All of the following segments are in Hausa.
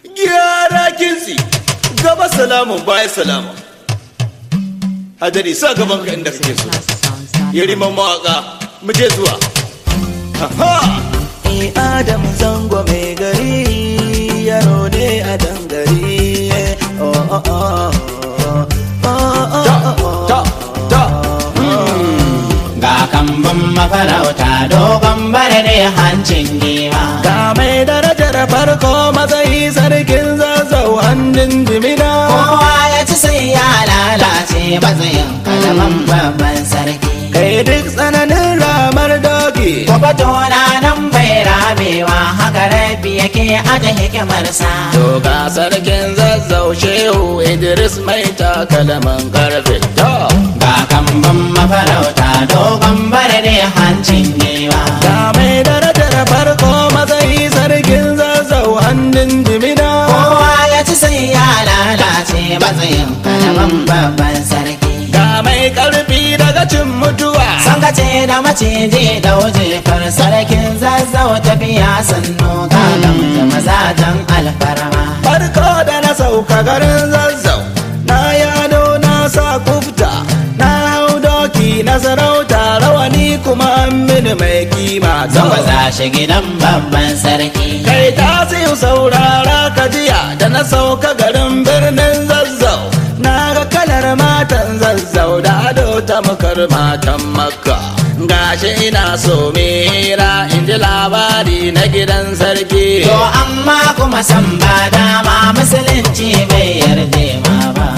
gyara kintsi gaba salamun baya salama hadari sa gaban ka inda kake so yariman mawaka mu je zuwa ha Eh Adam zango mai gari yaro ne a dangare oh oh oh oh oh ta oh oh ta ta ga kambun mafarauta dogon bare ne hancin giwa ga mai darajar farko matsayi sarkin zazzau hannun jimina kowa ya ci sai ya lalace matsayin kalaman babban sarki kai duk tsananin ramar doki Kwabato na nan bai ramewa haka rabi yake aje hikimarsa to ga sarkin zazzau shehu idris mai takalaman karfe to ga kambun mafarauta dogon bare ne hancin giwa ga mai darajar farko matsayi sarkin zazzau hannun jimina kowa ya ci sai ya lalace matsayin kalaman babban sarki ga mai karfi daga cin mutuwa Sangace da maciji da wujefar sarkin zazzau tafiya sannu gagan da mazajen alfarma. farko da na sauka garin zazzau na yado na sa kufta na hau doki na sarauta rawani kuma an mini mai kima Zama za shi gidan babban sarki. kai ta siyu saurara ka jiya da na sauka garin birnin zazzau na ga kalar matan zazzau da ado ta makar matan makka gashi ina so mera in ji labari na gidan sarki To amma kuma san ba dama musulunci bai yarda ma ba.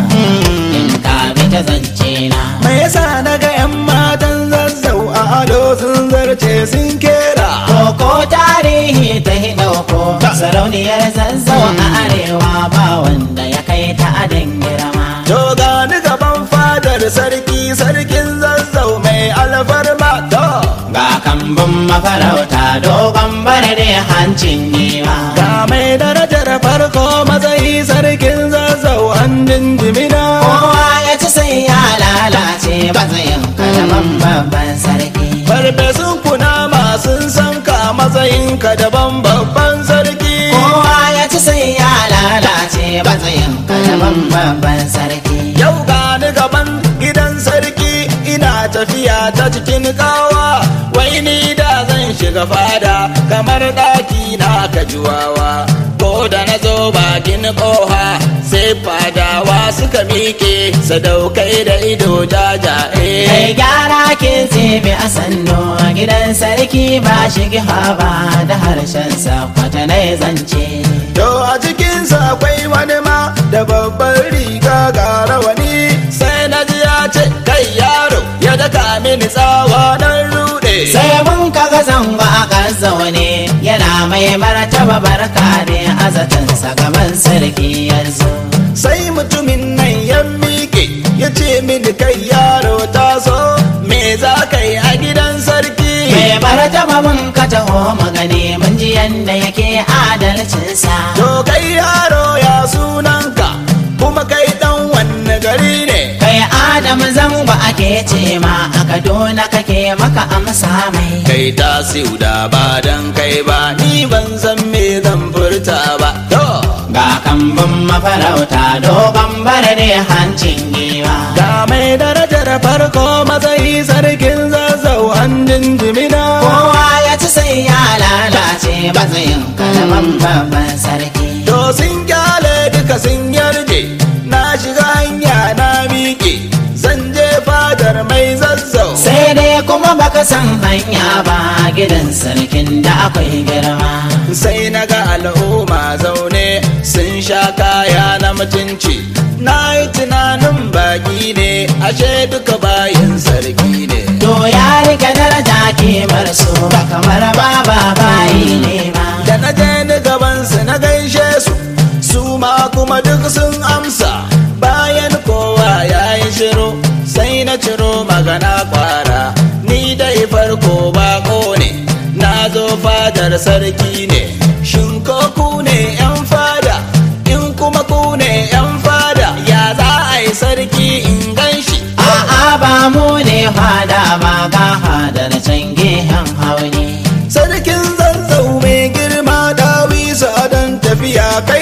In ka bi ta zance na. me yasa na ga 'yan matan zazzau a ado sun zarce sun kera Koko tarihi ta hidauko sarauniyar zazzau a arewa ba wanda ya kai ta adin girma. to gani gaban fadar sarki sarkin zazzau mai alfarma to Ga kambun mafarauta dogon bare da hancin giwa. ga mai darajar farko matsayi sarkin zazzau hannun jimina Kowa ya ci sai ya lalace matsayin kalaman babban sarki. farfesun kunama sun san ka matsayinka daban babban sarki Kowa ya ci sai ya lalace matsayin kalaman babban sarki. yau gani gaban gidan sarki ina tafiya ta cikin kawa wai ni da zan shiga fada kamar ɗaki na kajuwawa ko da na zo bakin ƙoha sai fadawa suka miƙe sadaukai da ido Kai jajaye gyara ke tsebe a sannu a gidan sarki ba shigi ba da harshen sa kwatanai zance. to a cikinsa akwai wani ma da babban riga ga rawani sai na ji ya ce kai yaro ya daka mini tsawa nan rude Sai mun kaga zango a kan zaune yana mai martaba barka ne a zatansa gaban sarki yanzu. sai mutumin nan ya miƙe ya ce mini kai yaro taso me za ka yi a gidan sarki Mai martaba mun ka taho magani mun ji yanda yake adalcinsa. to kai yaro ya sunanka kuma kai dan wanne gari ne Kai Adam zango ake ce ma a Kaduna kake maka amsa mai. kai tasiu da ba dan kai ba ni ban san me zan furta ba to Ga kambun mafarauta dogon bare ne hancin giwa. ga mai darajar farko matsayi sarkin zazzau hannun jimina Kowa ya ci sai ya lalace matsayin kalaman babban sarki. to sun kyale duka sun yarje na shiga hanya na miƙe zan je fadar mai zazzau Sai dai kuma baka san hanya ba gidan sarkin da akwai girma. sai na ga al'umma zaune sun sha kaya na mutunci na yi tunanin baki ne ashe duka bayan sarki ne To ya rika daraja kimar su ba kamar baba bayi ne ba. da na je ni gabansu na gaishe su su ma kuma duk sun amsa bayan kowa ya yi shiru sai na ciro magana kwara ni dai farko bako ne na zo fadar sarki ne shin ko ku ne yan fada in kuma ku ne yan fada ya za a yi sarki in gan shi A'a ba mu ne fada ba ga hadar can gehen hauni. sarkin zazzau mai girma dawi don tafiya kai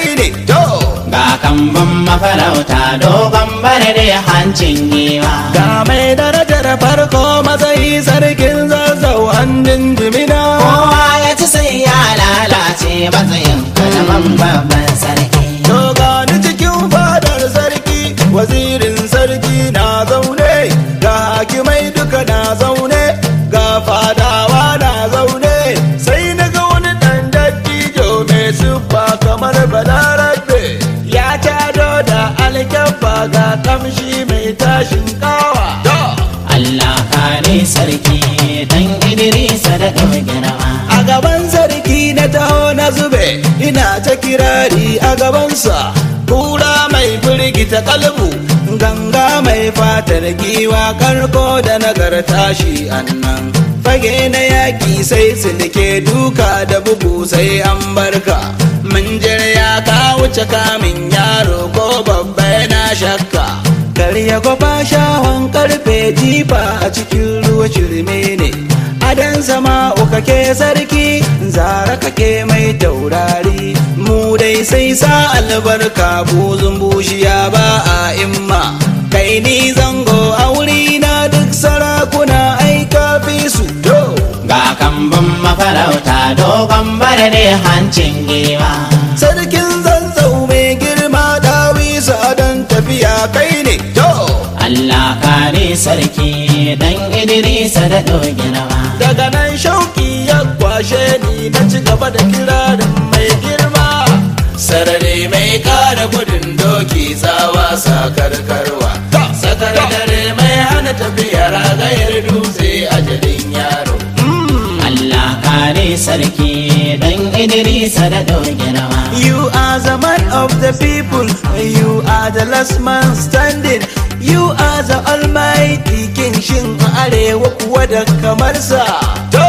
ne to Ga kambun mafarauta dogon bare hancin giwa. ga mai darajar farko matsayi sarkin zazzau hannun jimina Kowa ya ci sai ya lalace matsayin kalaman babban sarki. to gani cikin fadar sarki wazirin sarki na zaune ga hakimai duka na zaune ga fadawa na zaune sai na ga wani dan dattijo mai siffa kamar balarabe ya tado da alkyabba ga kamshi mai tashin kawa to Allah kare sarki dan Idrisa da girma. a gaban sarki na taho na zube ina ta kirari a gabansa kura mai firgita kalbu ganga mai fatar giwa karko da nagarta shi annan fage na yaki sai silke duka da bugu sai an barka minjir ya ka wuce kamin yaro ko babba yana shakka karya gwafa shahon karfe jifa a cikin ruwa shirme ne adan sama kake sarki zara kake mai taurari mu dai sai sa albarka buzun bushiya ba a imma kai ni zango a wuri na duk sarakuna ai kafi su do Ga kambun mafarauta dogon bare hancin giwa. sarkin zanzau mai girma dawisa don tafiya kai ne to Allah kare sarki dan Idrisa da girma. daga nan shauki ya kwashe ni na ci gaba da kirarin mai girma sarare mai kara gudun doki tsawa sakarkarwa sakar dare mai hana tafiya ragayar dutse a jalin yaro Allah kare sarki dan Idrisa da girma. You are the man of the people, you are the last man standing, you are the almighty king shin a arewa kuwa da kamar sa. To!